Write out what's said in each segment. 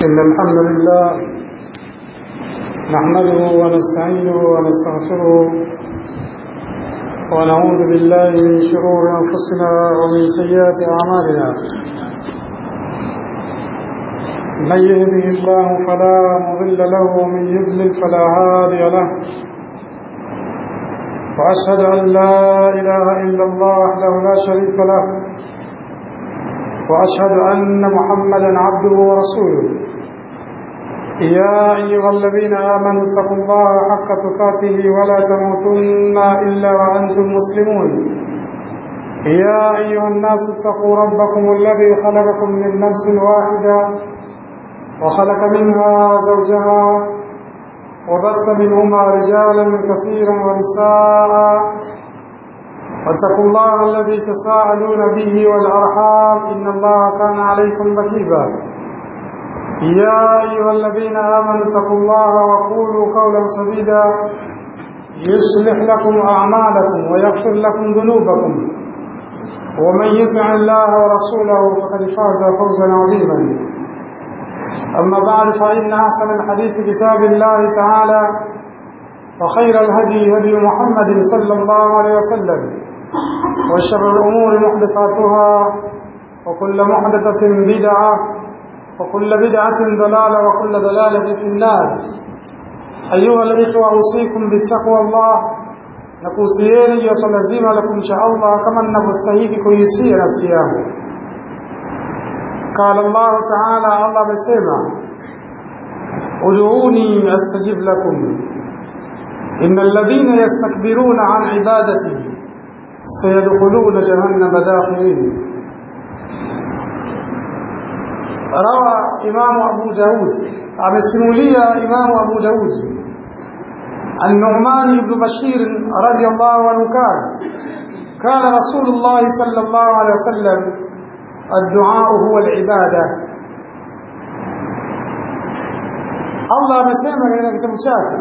إن الحمد لله نحمده ونستعينه ونستغفره ونعوذ بالله من شرور أنفسنا ومن سيئات أعمالنا من يهده الله فلا مضل له ومن يضلل فلا هادي له وأشهد أن لا إله إلا الله وحده لا شريك له وأشهد أن محمدا عبده ورسوله يا أيها الذين آمنوا اتقوا الله حق تقاته ولا تموتن إلا وأنتم مسلمون يا أيها الناس اتقوا ربكم الذي خلقكم من نفس واحدة وخلق منها زوجها وبث منهما رجالا كثيرا ونساء واتقوا الله الذي تساءلون به والأرحام إن الله كان عليكم رقيبا يا أيها الذين آمنوا اتقوا الله وقولوا قولا سديدا يصلح لكم أعمالكم ويغفر لكم ذنوبكم ومن يطع الله ورسوله فقد فاز فوزا عظيما أما بعد فإن أحسن الحديث كتاب الله تعالى وخير الهدي هدي محمد صلى الله عليه وسلم وشر الأمور محدثاتها وكل محدثة بدعة وكل بدعة ضلالة وكل ضلالة في النار أيها الإخوة أوصيكم بالتقوى الله nakuhusieni juu ya swala zima la kumcha Allah kama ninavyostahili kuihusia nafsi yangu. Qala Allahu taala, Allah amesema ud'uni astajib lakum inna alladhina yastakbiruna an ibadati sayadkhuluna jahannama dakhirin. Rawa Imamu Abu Daud, amesimulia Imamu Abu Daud النعمان بن بشير رضي الله عنه قال قال رسول الله صلى الله عليه وسلم الدعاء هو العبادة الله amesema katika kitabu chake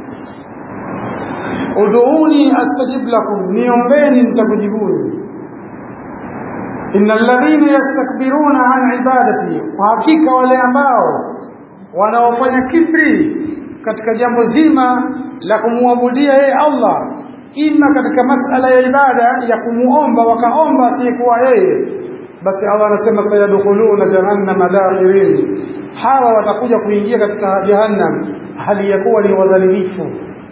ud'uni astajib lakum niombeni nitakujibuni inna alladhina yastakbiruna an ibadati kwa hakika wale ambao wanaofanya kibri katika jambo zima la kumwabudia yeye Allah ima katika masala ya ibada ya kumuomba wakaomba asiyekuwa yeye basi Allah anasema sayadkhuluna jahannama dakhirin hawa watakuja kuingia katika jahannam hali ya kuwa ni wadhalilifu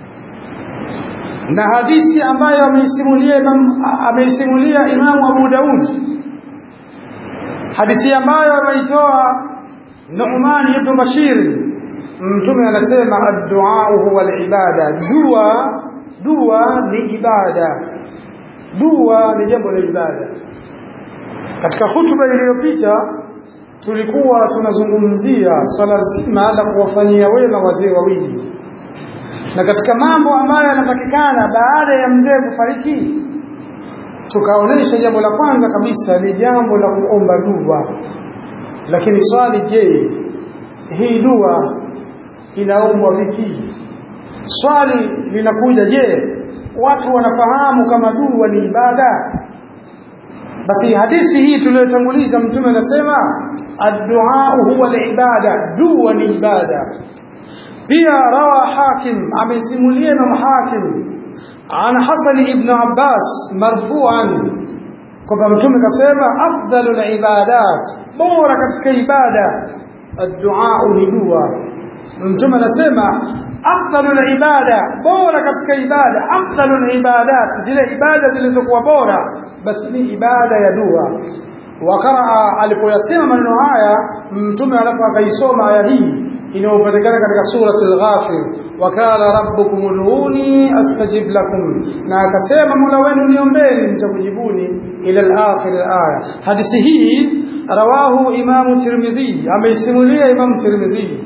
na hadithi ambayo ameisimulia Imam ameisimulia Imam Abu Daud hadithi ambayo ameitoa Nu'man ibn Bashir mtume anasema ad-du'a huwa al-ibada dua dua ni ibada dua ni jambo la ibada katika hutuba iliyopita tulikuwa tunazungumzia swala zima la kuwafanyia wema wazee wawili na katika mambo ambayo yanapatikana baada ya mzee kufariki tukaonesha jambo la kwanza kabisa ni jambo la kuomba dua lakini swali je hii dua inaombwa vipi swali linakuja je watu wanafahamu kama dua ni ibada basi hadithi hii tuliyotanguliza mtume anasema ad-du'a huwa al-ibada dua ni ibada pia rawa hakim amesimulia imam hakim an hasan ibn abbas marfu'an kwamba mtume kasema afdalul ibadat bora katika ibada ad-du'a ni dua mtume anasema afdalul ibada bora katika ibada afdalul ibadat zile ibada zilizokuwa bora basi ni ibada ya dua wakaraa alipoyasema maneno haya mtume alapo akaisoma aya hii inayopatikana katika surati al-ghafir wakala rabbukum ud'uni astajib lakum na akasema mola wenu niombeni nitakujibuni ila al-akhir al-aya hadithi hii rawahu imamu tirmidhi ameisimulia imamu tirmidhi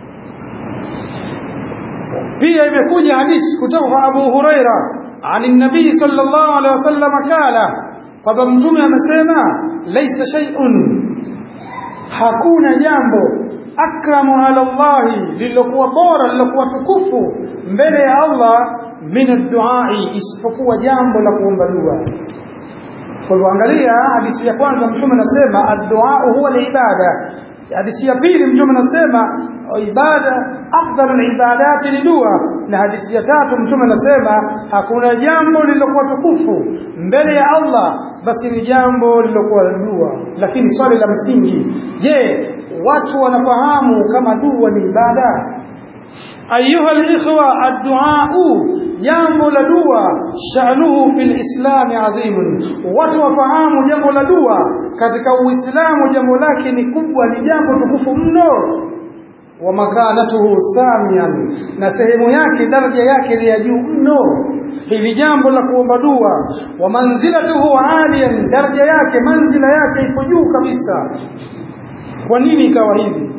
pia imekuja hadithi kutoka kwa Abu Huraira عن النبي صلى الله عليه وسلم قال kwamba mtume amesema laisa shay'un hakuna jambo akramu ala Allah lilokuwa bora lilokuwa tukufu mbele ya Allah min ad-du'a isipokuwa jambo la kuomba dua kwa hivyo angalia hadithi ya kwanza mtume anasema ad-du'a huwa ibada hadithi ya pili mtume anasema ibada afdalul ibadati ni dua na hadithi ya tatu mtume anasema hakuna jambo lililokuwa tukufu mbele ya Allah basi ni jambo lililokuwa dua lakini swali la msingi je watu wanafahamu kama dua ni ibada ayuha alikhwa addu'a jambo la dua sha'nuhu fil islam adhim watu wafahamu jambo la dua katika uislamu jambo lake ni kubwa ni jambo tukufu mno wa makanatuhu samian na sehemu yake daraja yake ni ya juu mno hili jambo la kuomba dua wa manzilatuhu aliyan daraja yake manzila yake ipo juu kabisa kwa nini ikawa hivi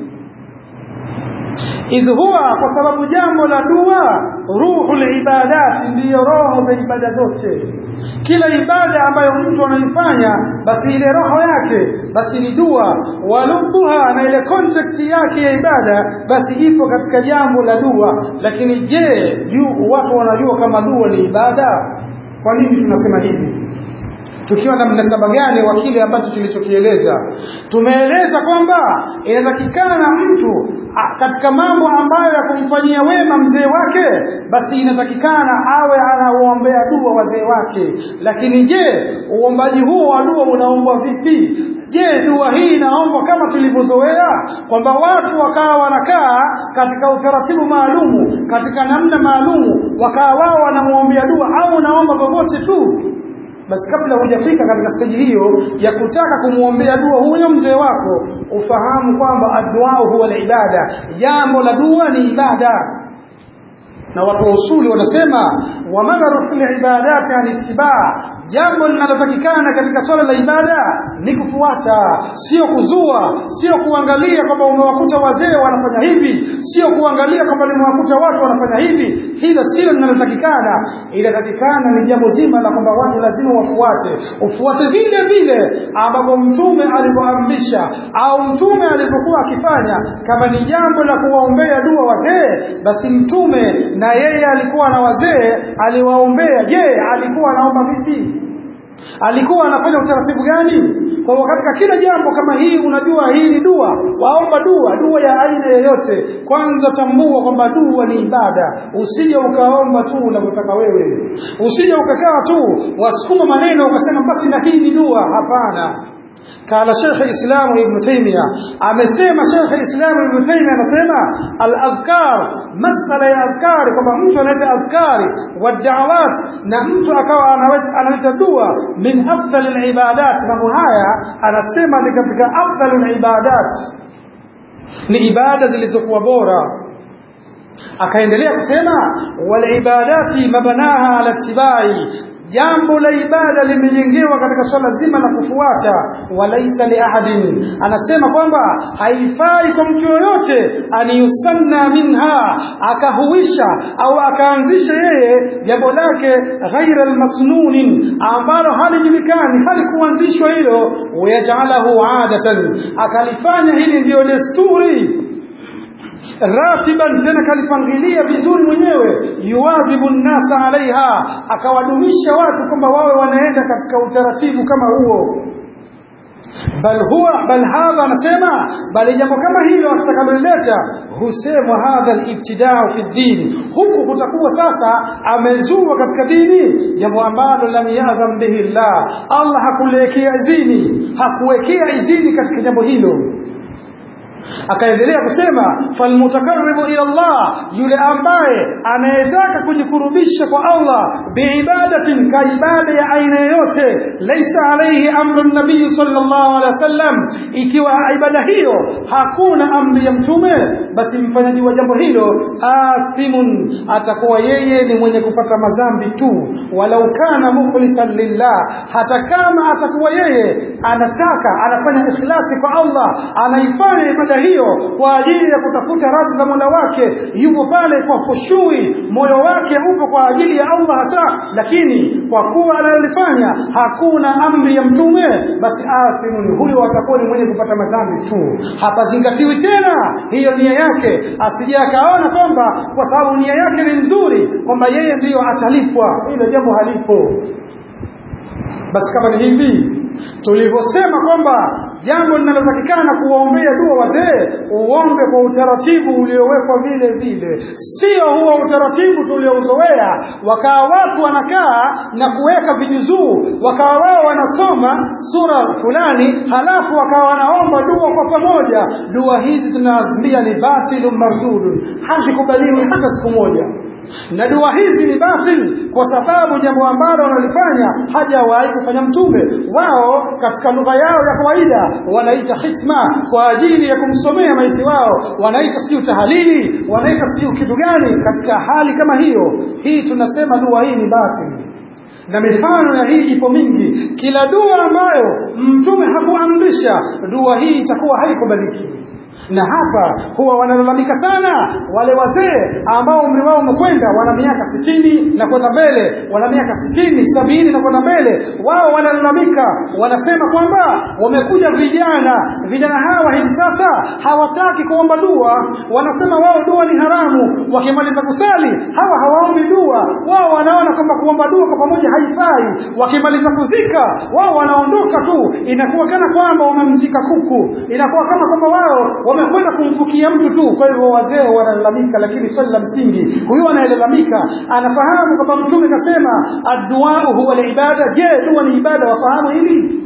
idh huwa kwa sababu jambo la dua ruhul ibadat ndiyo roho za ibada zote kila ibada ambayo mtu anaifanya basi ile roho yake basi ni dua walubuha na ile concept yake ya ibada basi ipo katika jambo la dua lakini je juu watu wanajua kama dua ni ibada kwa nini tunasema hivi tukiwa na mnasaba gani wa kile ambacho tulichokieleza tumeeleza kwamba inatakikana mtu a, katika mambo ambayo ya kumfanyia wema mzee wake basi inatakikana awe anaombea dua wazee wake lakini je uombaji huo wa dua unaombwa vipi je dua hii inaombwa kama tulivyozoea kwamba watu wakawa wanakaa katika utaratibu maalumu katika namna maalumu wakawa wao wanamwombea dua au unaomba popote tu basi kabla hujafika katika steji hiyo ya kutaka kumwombea dua huyo mzee wako ufahamu kwamba addu'a huwa ibada jambo la dua ni ibada na watu wa usuli wanasema wa madharu fil ibadati an ittibaa jambo linalotakikana katika swala la ibada ni kufuata sio kuzua sio kuangalia kwamba umewakuta wazee wanafanya hivi sio kuangalia kwamba nimewakuta watu wanafanya hivi hilo silo linalotakikana inatakikana ni jambo zima la kwamba watu lazima wafuate ufuate vile vile ambapo mtume alivyoamrisha au mtume alivyokuwa akifanya kama ni jambo la kuwaombea dua wazee basi mtume na yeye alikuwa na wazee aliwaombea je alikuwa anaomba vipi alikuwa anafanya utaratibu gani kwa hivyo katika kila jambo kama hii unajua hii ni dua waomba dua dua ya aina yoyote kwanza tambua kwamba dua ni ibada usije ukaomba tu unavyotaka wewe usije ukakaa tu wasukuma maneno ukasema basi na hii ni dua hapana kala Sheikh Islam Ibn Taymiyyah amesema Sheikh Islam Ibn Taymiyyah anasema al-adhkar masala ya adhkar kwamba mtu analeta adhkari wa da'awat na mtu akawa analeta dua min afdal al-ibadat mambo haya anasema ni katika afdal al-ibadat ni ibada zilizokuwa bora akaendelea kusema wal ibadati mabanaha ala tibai jambo la ibada limejengewa katika swala zima la kufuata walaisa li ahadin anasema kwamba haifai kwa mtu yoyote aniyusanna minha akahuisha au akaanzisha yeye jambo lake ghaira almasnunin ambalo halijulikani halikuanzishwa hilo wayajalahu adatan akalifanya hili ndiyo desturi ratiban tena kalipangilia vizuri mwenyewe yuwadhibu nnasa alaiha akawadumisha watu kwamba wawe wanaenda katika utaratibu kama huo bal huwa bal hadha anasema bali jambo kama hilo atakaloleta husemwa hadha alibtidau fi din huku kutakuwa sasa amezua katika dini jambo ambalo lam yadham bihi llah Allah hakuwekea izini hakuwekea izini katika jambo hilo akaendelea kusema falmutakarribu ila Allah yule ambaye anayetaka kujikurubisha kwa Allah biibadatin ka ibada ya aina yoyote laisa alayhi amru nabii sallallahu alaihi wasallam ikiwa ibada hiyo hakuna amri ya mtume basi mfanyaji wa jambo hilo athimun atakuwa yeye ni mwenye kupata mazambi tu walau kana mukhlisan lillah hata kama atakuwa yeye anataka anafanya ikhlasi kwa Allah anaifanya ibada hiyo kwa ajili ya kutafuta radhi za Mola wake yupo pale kwa khushui moyo wake upo kwa ajili ya Allah hasa lakini kwa kuwa analifanya hakuna amri ya mtume basi athimun huyo atakuwa ni mwenye kupata madhambi tu hapazingatiwi tena hiyo nia yake asije akaona kwamba kwa sababu nia yake ni nzuri kwamba yeye ndiyo atalipwa hilo jambo halipo basi kama ni hivi tulivyosema kwamba jambo linalotakikana kuwaombea dua wazee uombe kwa utaratibu uliowekwa vile vile sio huo utaratibu tuliouzoea wakawa watu wanakaa na kuweka vijuzuu wakawa wao wanasoma sura fulani halafu wakawa wanaomba dua kwa pamoja dua hizi tunaazimia ni batilun mardudun hazikubaliwi hata siku moja na dua hizi ni batil kwa sababu jambo ambalo wanalifanya hajawahi kufanya mtume wao katika lugha yao ya kawaida wanaita hitma kwa ajili ya kumsomea maiti wao wanaita sijui tahalili wanaita sijui kitu gani katika hali kama hiyo hii tunasema dua hii ni batil na mifano ya hii ipo mingi kila dua ambayo mtume hakuamrisha dua hii itakuwa haikubaliki na hapa huwa wanalalamika sana wale wazee ambao umri wao umekwenda wana miaka sitini na kwenda mbele wana miaka sitini sabini na kwenda mbele wao wanalalamika wanasema kwamba wamekuja vijana vijana hawa hivi sasa hawataki kuomba dua wanasema wao dua ni haramu wakimaliza kusali hawa hawaombi dua wao wanaona kwamba kuomba dua kwa pamoja haifai wakimaliza kuzika wao wanaondoka tu inakuwa kana kwamba wamemzika kuku inakuwa kama kwamba wao wamekwenda kumfukia mtu tu kwa hivyo wazee wanalalamika lakini swali la msingi huyu anayelalamika anafahamu kwamba mtume kasema adduau huwa ibada je dua ni ibada wafahamu hili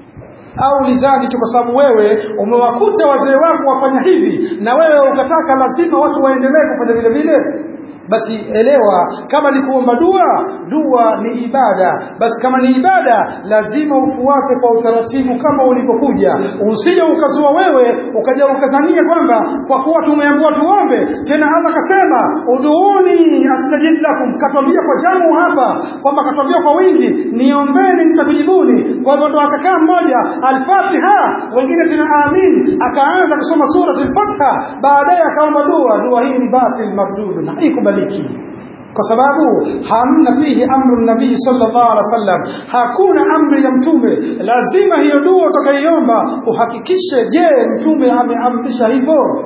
au lizani tu kwa sababu wewe umewakuta wazee wako wafanya hivi na wewe ukataka lazima watu waendelee kufanya vile vile basi elewa kama ni kuomba dua dua ni ibada basi kama ni ibada lazima ufuate kwa utaratibu kama ulipokuja usije ukazua wewe ukaja ukadhania kwamba kwa kuwa tumeambiwa tuombe tena Allah kasema uduuni astajib lakum katwambia kwa jamu hapa kwamba katwambia kwa wingi niombeni nitakujibuni kwa hivyo ndo akakaa mmoja al-Fatiha wengine tena amin akaanza kusoma sura al-Fatiha baadaye akaomba dua dua hii ni batil mardud na haikubaliki kwa sababu hamna fihi amru nabii sallallahu alaihi wasallam hakuna amri ya mtume lazima hiyo dua utakayoiomba uhakikishe je mtume ameamrisha hivyo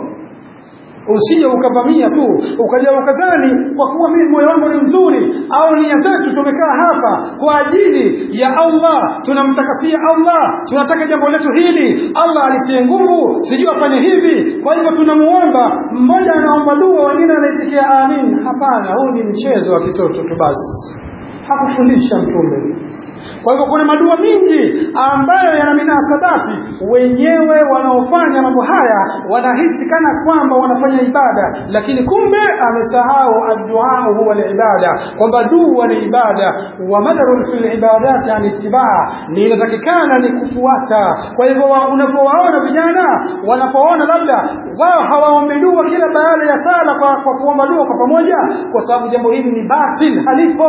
usije ukavamia tu ukaja ukadhani kwa kuwa mimi moyo wangu ni mzuri au nia zetu tumekaa hapa kwa ajili ya Allah tunamtakasia Allah tunataka jambo letu hili Allah alitie nguvu sijui afanye hivi kwa hivyo tunamuomba mmoja anaomba dua wengine anaitikia amin hapana huu ni mchezo wa kitoto tu basi hakufundisha mtume kwa hivyo kuna madua mingi ambayo yana minasabati wenyewe wanaofanya mambo haya wanahisi kana kwamba wanafanya ibada lakini kumbe amesahau adduaa huwa ibada kwamba dua ni ibada wa madarun fil ibadati an itibaa ni inatakikana ni kufuata kwa hivyo unapowaona vijana wanapoona labda wao hawaombi dua kila baada ya sala kwa, kwa kuomba dua kwa pamoja kwa sababu jambo hili ni batil halipo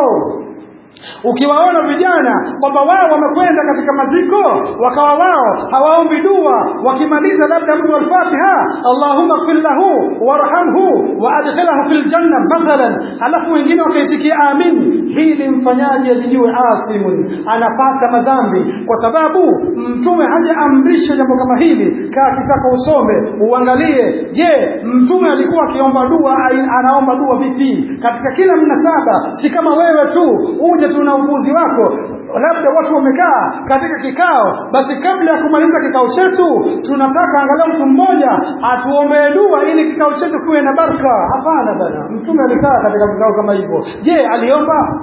ukiwaona vijana kwamba wao wamekwenda katika maziko wakawa wao hawaombi dua wakimaliza labda mtu al-Fatiha Allahumma ighfir lahu warhamhu wa adkhilhu fil janna mathalan alafu wengine wakaitikia amin hili mfanyaji ajijue athimun anapata madhambi kwa sababu mtume hajaamrisha jambo kama hili kaa kitaka usome uangalie je mtume alikuwa akiomba dua anaomba dua vipi katika kila mnasaba si kama wewe tu uje tu na upuzi wako labda watu wamekaa katika kikao basi kabla ya kumaliza kikao chetu tunataka angalau mtu mmoja atuombee dua ili kikao chetu kiwe na baraka hapana bana mtume alikaa katika vikao kama hivyo je aliomba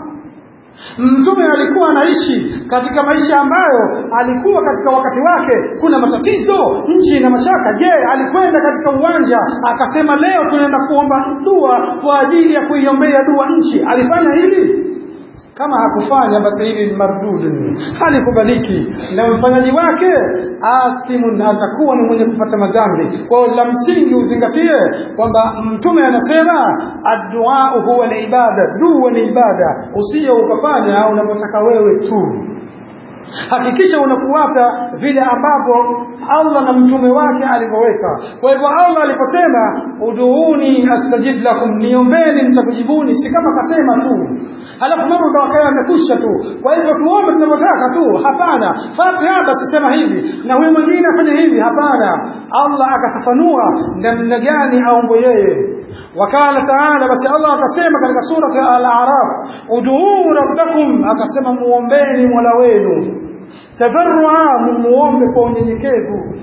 Mtume alikuwa anaishi katika maisha ambayo alikuwa katika wakati wake kuna matatizo, nchi na mashaka. Je, alikwenda katika uwanja akasema leo tunaenda kuomba dua kwa ajili ya kuiombea dua nchi? Alifanya hili? kama hakufanya basi hili ni mardud halikubaliki na mfanyaji wake athimun atakuwa ni mwenye kupata madhambi kwa hiyo la msingi uzingatie kwamba mtume anasema addu'a huwa ibada dua ni ibada usije ukafanya unapotaka wewe tu hakikisha unafuata vile ambavyo Allah na mtume wake alivyoweka. Kwa hivyo Allah aliposema uduuni astajib lakum, niombeni nitakujibuni, si kama kasema tu halafu mambo ndo akawa yamekusha tu. Kwa hivyo tuombe tunavyotaka tu, hapana. Fatiha basi sema hivi na huyu mwingine afanye hivi, hapana. Allah akafafanua namna gani aombe yeye. Wakala taala, basi Allah akasema katika surati Al-A'raf, uduu rabbakum, akasema muombeni mola wenu tadarrua mumuombe kwa unyenyekevu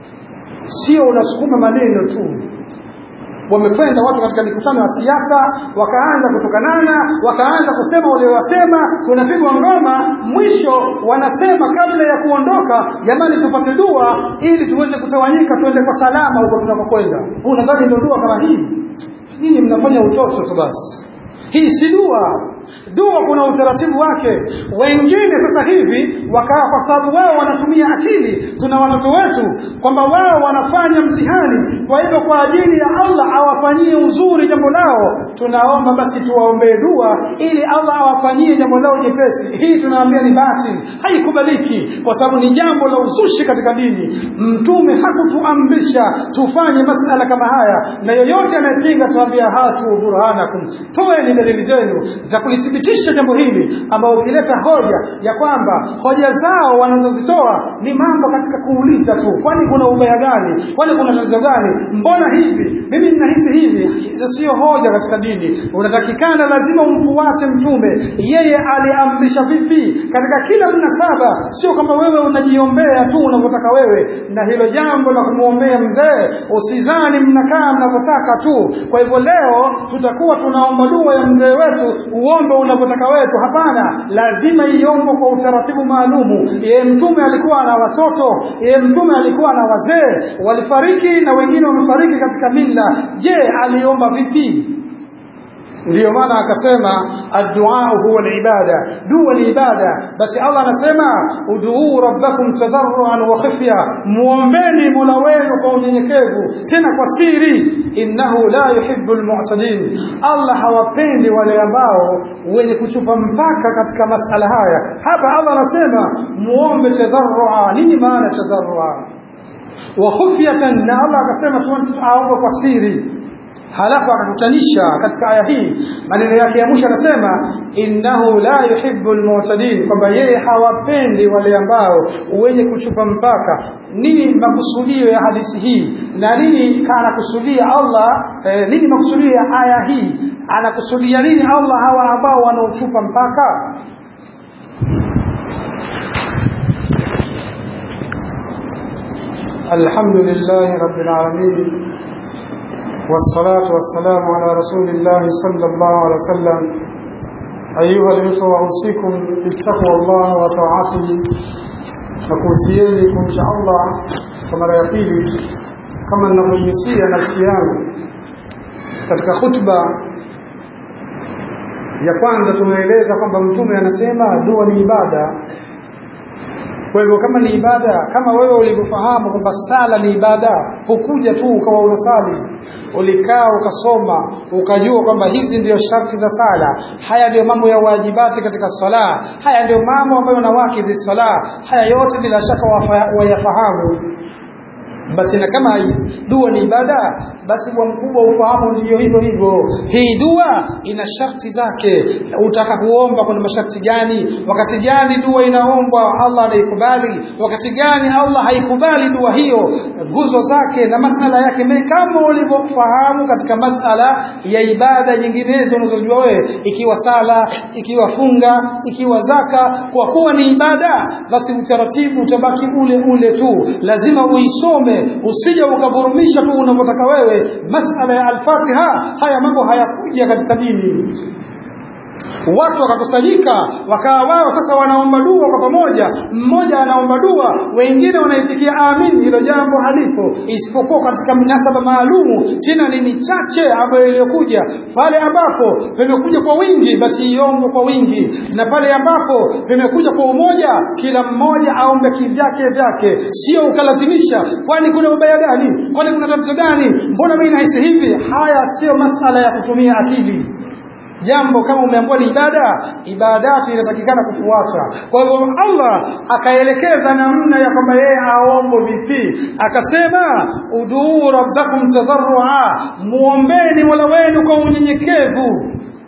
sio unasukuma maneno tu wamekwenda watu katika mikutano ya siasa wakaanza kutukanana wakaanza kusema waliowasema kunapigwa ngoma mwisho wanasema kabla ya kuondoka jamani tupate dua ili tuweze kutawanyika tuende kwa salama huko tunakokwenda unadhani ndio dua kama hii nyinyi mnafanya utoto tu basi hii si dua dua kuna utaratibu wake wengine sasa hivi wakaa kwa sababu wao wanatumia akili tuna watoto wetu kwamba wao wanafanya mtihani kwa hivyo kwa ajili ya Allah awafanyie uzuri jambo lao tunaomba basi tuwaombee dua ili Allah awafanyie jambo lao jepesi hii tunaambia ni batili haikubaliki kwa sababu ni jambo la uzushi katika dini mtume hakutuamrisha tufanye masala kama haya na yoyote anayepinga tuambia hatu burhanakum toeni dalili zenu za kulithibitisha jambo hili ambao ukileta hoja ya kwamba hoja zao wanazozitoa ni mambo katika kuuliza tu kwani kuna ubaya gani kwani kuna tatizo gani mbona hivi mimi ninahisi hivi hizo sio hoja katika dini unatakikana lazima umfuate mtume yeye aliamrisha vipi katika kila mnasaba sio kwamba wewe unajiombea tu unavyotaka wewe na hilo jambo la kumwombea mzee usizani mnakaa mnavyotaka tu kwa hivyo leo tutakuwa tunaomba dua ya mzee wetu uombe unavyotaka wetu hapana lazima iombe kwa utaratibu maalumu yeye mtume alikuwa na watoto yeye mtume alikuwa na wazee walifariki na wengine wamefariki katika mila je aliomba vipi ndiyo maana akasema addu'a huwa al-ibada dua ni ibada basi Allah anasema ud'uu rabbakum tadarruan wa khifya muombeni mola wenu kwa unyenyekevu tena kwa siri innahu la yuhibbul mu'tadin Allah hawapendi wale ambao wenye kuchupa mpaka katika masala haya hapa Allah anasema muombe tadarrua nini maana tadarrua wa khufyatan na Allah akasema tuombe kwa siri halafu akakutanisha katika aya hii maneno yake ya mwisho anasema innahu la yuhibbu almu'tadin kwamba yeye hawapendi wale ambao wenye kuchupa mpaka nini makusudio ya hadithi hii na nini anakusudia Allah eh, nini makusudio ya aya hii anakusudia nini Allah hawa ambao wanaochupa mpaka الحمد لله رب العالمين والصلاة والسلام على رسول الله صلى الله عليه وسلم أيها الإخوة أوصيكم بتقوى الله وطاعته nakuhusieni kumcha Allah kwa mara ya pili kama ninavyohusia nafsi yangu katika khutba ya kwanza tumeeleza kwamba mtume anasema dua ni ibada kwa hivyo kama ni ibada kama wewe ulivyofahamu kwamba sala ni ibada hukuja tu ukawa unasali ulikaa ukasoma ukajua kwamba hizi ndio sharti za sala haya ndio mambo ya wajibati katika sala haya ndio mambo ambayo nawakidhi sala haya yote bila shaka wayafahamu basi na kama dua ni ibada basi bwa mkubwa ufahamu ndio hivyo hivyo hii dua ina sharti zake utaka kuomba kuna masharti gani wakati gani dua inaombwa Allah anaikubali wakati gani Allah haikubali dua hiyo nguzo zake na masala yake kama ulivyofahamu katika masala ya ibada nyinginezo unazojua wewe ikiwa sala ikiwa funga ikiwa zaka kwa kuwa ni ibada basi utaratibu utabaki ule ule tu lazima uisome usije ukavurumisha tu unavyotaka wewe masala ya al-Fatiha haya mambo hayakuja katika dini watu wakakusanyika wakawa wao sasa wanaomba dua kwa pamoja mmoja anaomba dua wengine wanaitikia amin hilo jambo halipo isipokuwa katika mnasaba maalumu tena ni michache ambayo iliyokuja pale ambapo vimekuja kwa wingi basi iombe kwa wingi na pale ambapo vimekuja kwa umoja kila mmoja aombe kivyake vyake sio ukalazimisha kwani kuna ubaya gani kwani kuna tatizo gani mbona mimi nahisi hivi haya sio masala ya kutumia akili jambo kama umeambiwa ni ibada ibadati inatakikana kufuata kwa hivyo Allah akaelekeza namna ya kwamba yeye aombo vipi akasema uduu rabbakum tadarrua muombeni mola wenu kwa unyenyekevu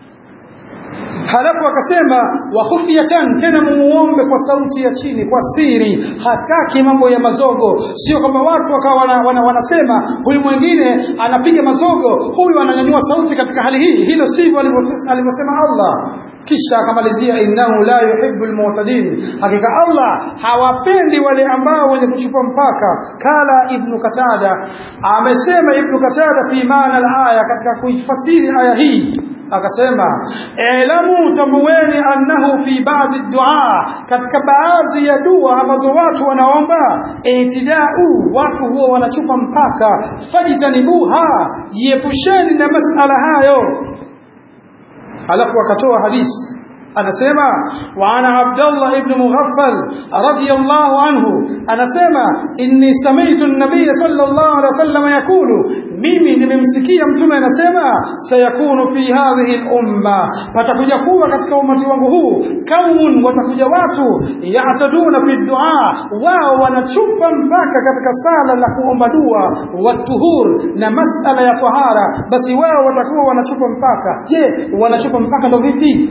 halafu akasema wa khufyatan tena mumuombe kwa sauti ya chini kwa siri hataki mambo ya mazogo sio kwamba watu wakawa wana, wana, wanasema huyu mwingine anapiga mazogo huyu ananyanyua sauti katika hali hii hilo sivyo alivyosema Allah kisha akamalizia innahu la yuhibbu almu'tadin hakika Allah hawapendi wale ambao wenye kuchupa mpaka kala ibn katada amesema ibn katada fi maana alaya katika kuifasiri aya hii akasema elamu tambueni annahu fi baadhi dua katika baadhi ya dua ambazo watu wanaomba itidau watu huwa wanachupa mpaka fajitanibuha jiepusheni na masala hayo alafu akatoa hadisi anasema wa ana Abdullah ibn Mughaffal radiyallahu anhu anasema inni sami'tu an-nabiy sallallahu alaihi wasallam yakulu mimi nimemsikia mtume anasema sayakunu fi hadhihi al-umma patakuja kuwa katika umati wangu huu kaumun watakuja watu yataduna fi du'a wao wanachupa mpaka katika sala la kuomba dua watuhur na masala ya tahara basi wao watakuwa wanachupa mpaka je wanachupa mpaka ndo vipi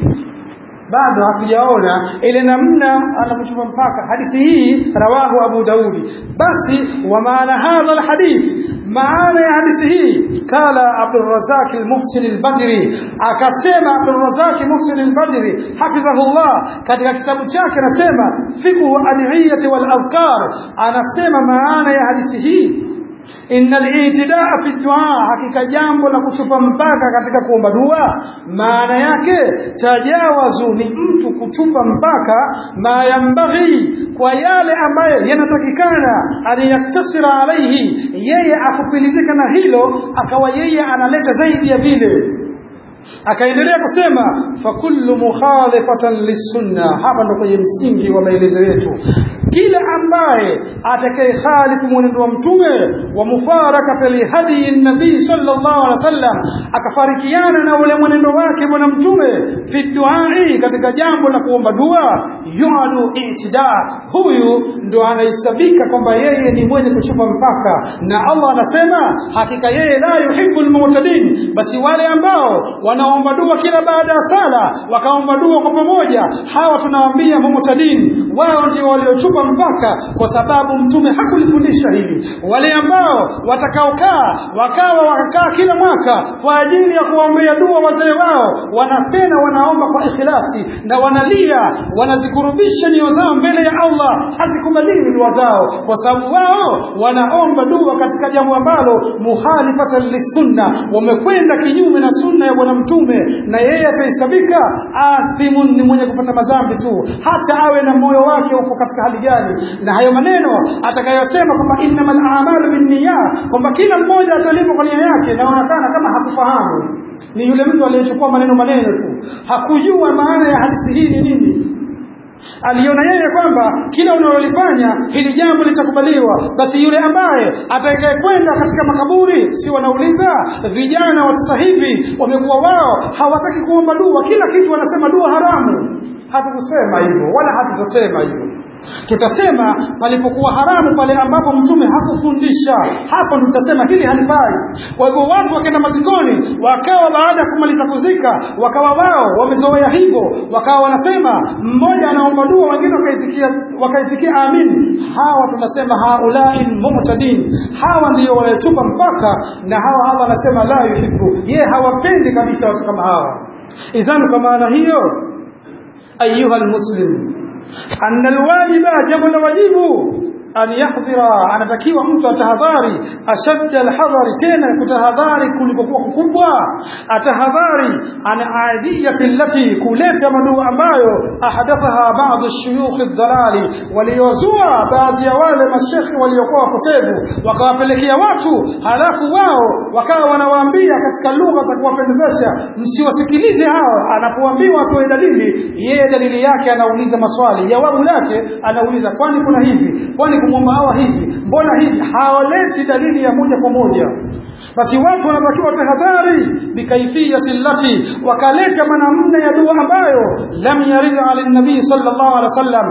bado hatujaona ile namna anapochupa mpaka hadithi hii rawahu Abu Daudi basi wa maana hadha alhadith maana ya hadithi hii kala Abdul Razak al-Muhsin al-Badri akasema Abdul Razak Muhsin al-Badri hafidhahullah katika kitabu chake anasema fiqhu adhiyati wal adhkar anasema maana ya hadithi hii inna al-i'tidaa fi du'a hakika jambo la kuchupa mpaka katika kuomba dua maana yake tajawazu ni mtu kuchupa mpaka ma yambaghi kwa yale ambayo yanatakikana aliyaktasira alaihi yeye akupilizika na hilo akawa yeye analeta zaidi ya vile akaendelea kusema fa kullu mukhalifatan lisunna hapa ndo kwenye msingi wa maelezo yetu kila ambaye atakayekhalifu mwenendo wa mtume wa mufarakata lihadi nabii sallallahu alaihi wasallam akafarikiana na ule mwenendo wake bwana mtume fi duai katika jambo la kuomba dua yuadu itida huyu ndo anahesabika kwamba yeye ni mwenye kuchupa mpaka na Allah anasema hakika yeye la yuhibbu almu'tadin basi wale ambao wanaomba dua kila baada ya sala wakaomba dua kwa pamoja hawa tunawaambia mu'tadin wao ndio waliochupa mpaka kwa sababu mtume hakulifundisha hili wale ambao watakaokaa wakawa wakakaa kila mwaka kwa ajili ya kuombea dua wazee wao wanapenda wanaomba kwa ikhlasi na wanalia wanazikurubisha nyoyo zao mbele ya Allah hazikubaliwi dua zao kwa sababu wao wanaomba dua katika jambo ambalo muhalifatan lisunna wamekwenda kinyume na sunna ya bwana mtume na yeye atahesabika athimun ni mwenye kupata madhambi tu hata awe na moyo wake uko katika hali gani na hayo maneno atakayosema kwamba innamal a'malu binniyat kwamba kila mmoja atalipwa kwa nia yake naonekana kama hakufahamu ni yule mtu aliyechukua maneno maneno tu hakujua maana ya hadithi hii ni nini aliona yeye kwamba kila unalolifanya hili jambo litakubaliwa basi yule ambaye atakayekwenda katika makaburi si wanauliza vijana wa sasa hivi wamekuwa wao hawataki kuomba dua kila kitu wanasema dua haramu hatukusema hivyo wala hatutasema hivyo tutasema palipokuwa haramu pale ambapo mtume hakufundisha hapo ndo tutasema hili halifai kwa hivyo watu wakaenda mazikoni wakawa baada ya kumaliza kuzika wakawa wao wamezoea hivyo wakawa wanasema mmoja anaomba dua wengine wakaitikia wakaitikia amin hawa tunasema haulai mu'tadin hawa ndio wanachupa mpaka na hawa Allah anasema la yuhibbu ye hawapendi kabisa watu kama hawa idhan kwa maana hiyo ayuha almuslim anna alwajiba jambo la wajibu an yahdhira anatakiwa mtu atahadhari ashadda alhadhari tena kutahadhari kulikokuwa kukubwa atahadhari an aidiyati allati kuleta madua ambayo ahadathaha baadhi shuyukh aldhalali waliozua baadhi ya wale mashekhi waliokuwa wapotevu wakawapelekea watu halafu wao wakawa wanawaambia katika lugha za kuwapendezesha msiwasikilize hao anapoambiwa atoe dalili yeye dalili yake anauliza maswali jawabu lake anauliza kwani kuna hivi kwani kumwomba hawa hivi mbona hivi hawaleti dalili ya moja kwa moja basi watu wanatakiwa tahadhari bikaifiyati allati wakaleta manamna ya dua ambayo lam yarid ala nabii sallallahu alaihi wasallam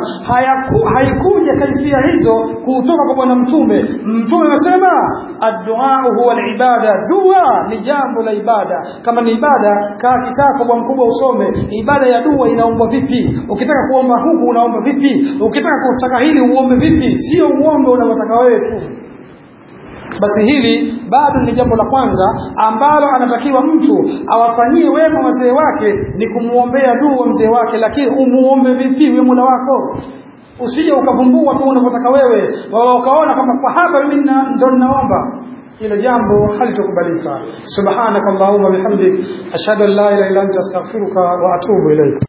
haikuja kaifia hizo kutoka kwa bwana mtume mtume anasema addu'a huwa alibada dua ni jambo la ibada kama ni ibada kaa kitako bwana mkubwa usome ibada ya dua inaombwa vipi ukitaka kuomba huku unaomba vipi ukitaka kutaka hili uombe vipi sio uombe unavyotaka wewe tu basi hili bado ni jambo la kwanza ambalo anatakiwa mtu awafanyie wema wazee wake ni kumwombea dua mzee wake lakini umuombe vipi wewe Mola wako usije ukavumbua tu unavyotaka wewe wao ukaona kama kwa hapa mimi ndo ninaomba hilo jambo halitokubalika subhanakallahumma bihamdik ashhadu an la ilaha illa anta astaghfiruka wa atubu ilayk